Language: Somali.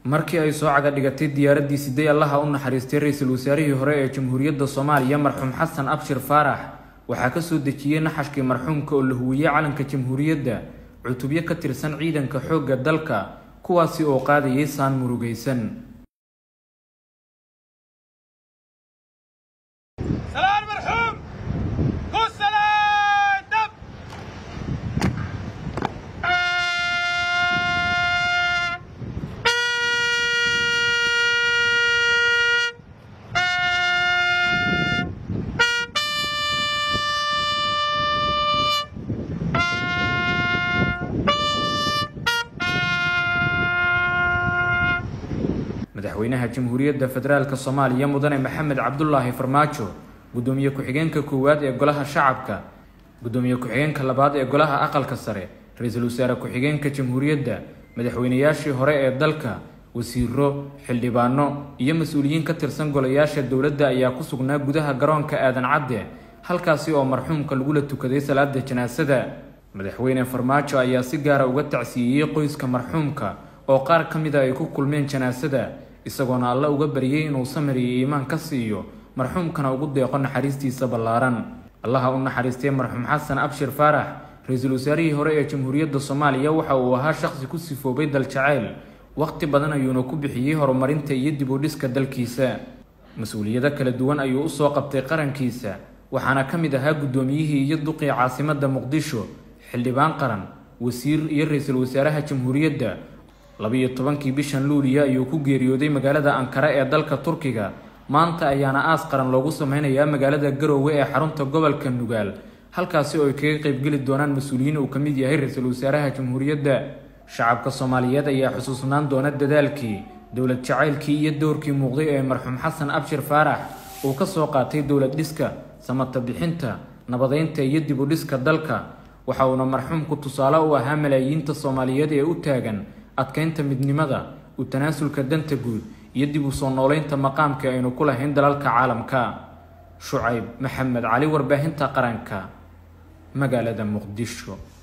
markii ay soo caga dhigatay diyaaraddii siday allaha u naxariistay ra-iisul wasaarihii hore ee jamhuuriyadda soomaaliya marxuum xasan abshir faarax waxaa ka soo dejiyey naxashkii marxuumka oo la huwiyey calanka jamhuuriyadda cutubyo ka tirsan ciidanka xoogga dalka kuwaasi oo qaadayay saan murugaysan madaxweynaha jamhuuriyadda federaalk soomaaliya mudane maxamed cabdulaahi farmaajo gudoomiye ku-xigeenka koowaad ee golaha shacabka gudoomiye ku-xigeenka labaad ee golaha aqalka sare ra-iisul wasaare ku-xigeenka jamhuuriyadda madaxweynayaashii hore ee dalka wasiiro xildhibaano iyo mas-uuliyiin ka tirsan golayaasha dowladda ayaa ku sugnaa gudaha garoonka aadan cadde halkaasi oo marxuumka lagula tukaday salaada janaasada madaxweyne farmaajo ayaa si gaara uga tacsiiyey qoyska marxuumka oo qaar ka mida ay ku kulmeen janaasada isagoona alle uga baryay inuu samir iyo iimaan ka siiyo marxuumkana ugu deeqo naxariistiisa ballaaran allaha u naxariistay marxuum xasan abshir faarax ra-iisul wasaarihii hore ee jamhuuriyadda soomaaliya waxa uu ahaa shaqsi ku sifoobay daljacayl waqti badan ayuuna ku bixiyey horumarinta iyo dib u dhiska dalkiisa mas-uuliyado kala duwan ayuu usoo qabtay qarankiisa waxaana ka mid ahaa guddoomiyihii iyo duqii caasimadda muqdisho xildhibaan qaran wasiir iyo ra-iisul wasaaraha jamhuuriyadda labiyo tobankii bishan luuliya ayuu ku geeriyooday magaalada ankara ee dalka turkiga maanta ayaana aas qaran loogu sameynayaa magaalada garoowe ee xarunta gobolka nugaal halkaasi oo ay kaga qeybgeli doonaan mas-uuliyiin uu ka mid yahay ra-iisul wasaaraha jamhuuriyadda shacabka soomaaliyeed ayaa xusuusnaan doona dadaalkii dowlad jacaylkii iyo dowrkii muuqday ee marxuum xasan abshir faarax uu ka soo qaatay dowlad dhiska samata bixinta nabadeynta iyo dib u dhiska dalka waxa uuna marxuumku tusaale u ahaa malaayiinta soomaaliyeed ee u taagan adkeynta midnimada u tanaasulka danta guud iyo dib u soo nooleynta maqaamka aynu ku lahayn dalalka caalamka shucayb maxamed cali warbaahinta qaranka magaalada muqdisho